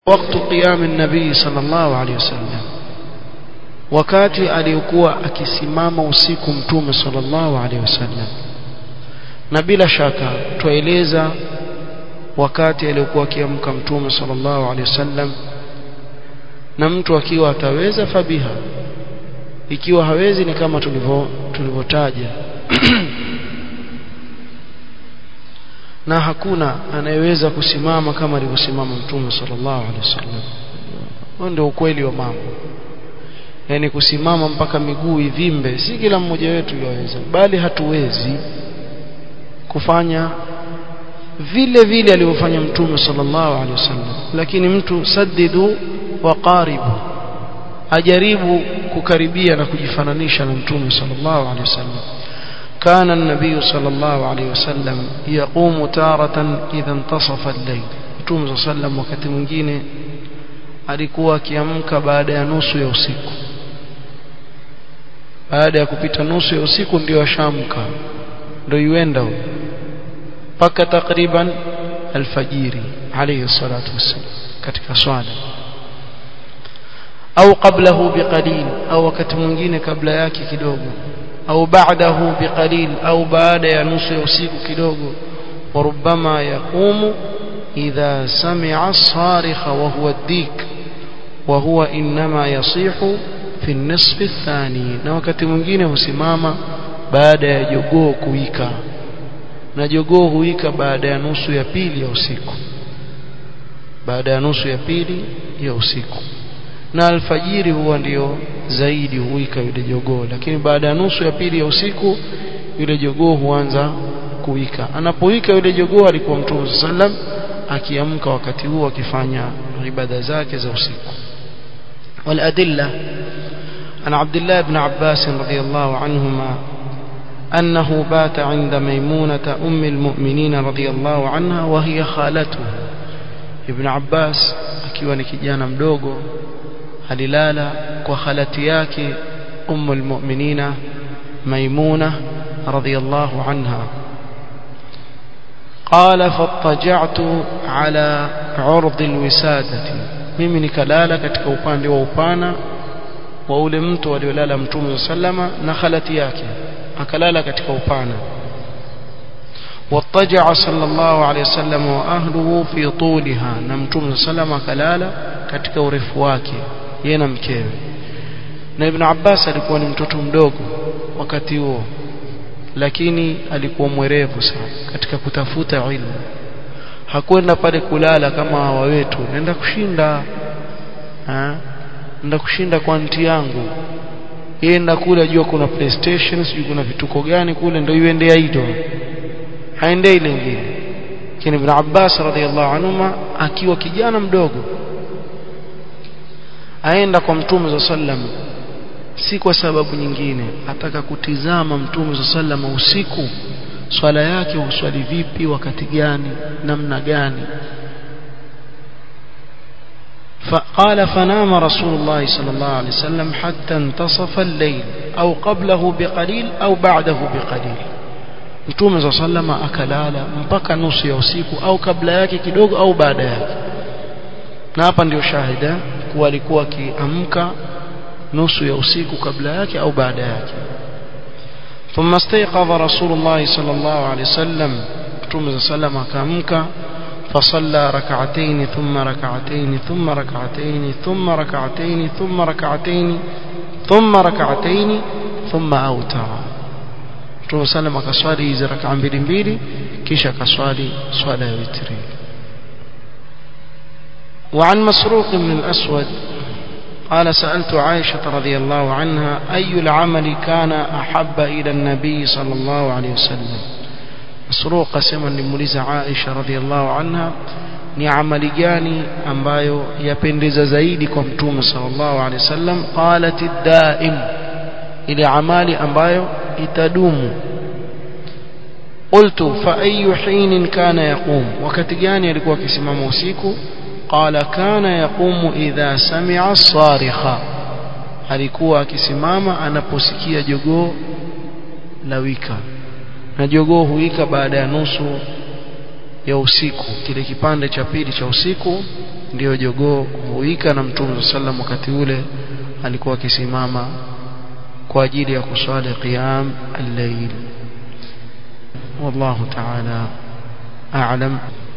وقت قيام النبي صلى الله عليه وسلم wakati aliyokuwa akisimama usiku mtume sallallahu alaihi wasallam na bila shaka tueleza wakati aliyokuwa akiamka mtume sallallahu alaihi wasallam na mtu akiwa ataweza fabiha ikiwa hawezi ni kama tulivyo tulivyotaja na hakuna anayeweza kusimama kama alivyosimama mtume sallallahu alaihi wasallam huo ndio ukweli wa mambo yani kusimama mpaka miguu ivimbe si kila mmoja wetu yaweza bali hatuwezi kufanya vile vile alivyofanya mtume sallallahu alaihi wasallam lakini mtu saddidu wa qaribu ajaribu kukaribia na kujifananisha na mtume sallallahu alaihi wasallam كان النبي صلى الله عليه وسلم يقوم تارة إذا انتصف الليل mtume صلى الله عليه وسلم wakati mwingine alikuwa akiamka baada ya nusu ya usiku baada ya kupita nusu ya usiku ndio ashamka ndio yuenda mpaka takriban alfajiri alayhi salatu wassalam katika swala au qablahu biqalil au wakati mwingine kabla yake kidogo au ba'dahu biqalil au baada ya nusu ya usiku kidogo وربما يقوم إذا سمع الصارخ وهو الديك وهو إنما يصيح في النصف الثاني na wakati mwingine husimama baada ya jogoo kuika na jogoo huika baada ya nusu ya pili ya usiku baada ya nusu ya pili ya usiku na alfajiri huwa ndio zaidi huika yule jogoo lakini baada ya nusu ya pili ya usiku yule jogoo huanza kuwika anapoika yule jogoo alikuwa mtume sallam akiamka wakati huo akifanya ibada zake za usiku والأدلة عن عبد الله بن عباس رضي الله عنهما أنه بات عند ميمونة أم المؤمنين رضي الله عنها وهي خالته ابن عباس akiwa ni kijana mdogo alilala kwa khalati yake ummu almu'minina maimuna radhiyallahu anha قال فاضطجعت على عرض الوسادة mimi nikalala katika upande wa upana wa ule mtu aliolala mtume sallama na khalati yake akalala katika upana واضطجع صلى الله عليه وسلم واهله في طولها na mtume sallama akalala katika urefu wake yeye na mkewe na ibn Abbas alikuwa ni mtoto mdogo wakati huo lakini alikuwa mwerevu sana katika kutafuta ilmu hakwenda pale kulala kama hawa wetu nenda kushinda ha? nenda kushinda kwa nti yangu yenda kule ajua kuna playstation sijui kuna vituko gani kule ndio iende aido haendei lingine lakini ibn Abbas radhiallahu anhuma akiwa kijana mdogo aenda kwa mtume sallam si kwa sababu nyingine ataka kutizama mtume sallam usiku swala yake uswali vipi wakati gani namna gani فقال فنام رسول الله صلى الله عليه وسلم حتى انتصف الليل أو قبله بقليل أو بعده بقليل mtume za sallama akalala mpaka nusu ya usiku au kabla yake kidogo au baada yake na hapa ndio shahida kuwa alikuwa akiamka nusu ya usiku kabla yake au baada yake ثم استيقظ رسول الله صلى الله عليه وسلم متوم صلى الله عليه وسلم فصلى ركعتين ثم ركعتين ثم ركعتين ثم ركعتين ثم ركعتين ثم ركعتين ثم أوتر متوم صلى الله عليه وسلم كسوالي إذا ركع mbili mbili kisha kaswali swala ya witri وعن مسروق بن الأسود قال سألت عائشة رضي الله عنها أي العمل كان أحب إلى النبي صلى الله عليه وسلم مسروق قسما لموليز عائشة رضي الله عنها ni amali gani ambayo yapendeza zaidi kwa mtume sallallahu alaihi wasallam qalat daim ile amali ambayo itadumu qultu fa ayu hin kana yaqum wakati gani alikuwa akisimama usiku قال كان يقوم إذا سمع الصارخة alikuwa akisimama anaposikia jogoo la wika na jogoo huika baada ya nusu ya usiku kile kipande cha pili cha usiku ndio jogoo huika na mtume sallam wakati ule alikuwa akisimama kwa ajili ya kuswali qiyam al-layl wallahu ta'ala a'lam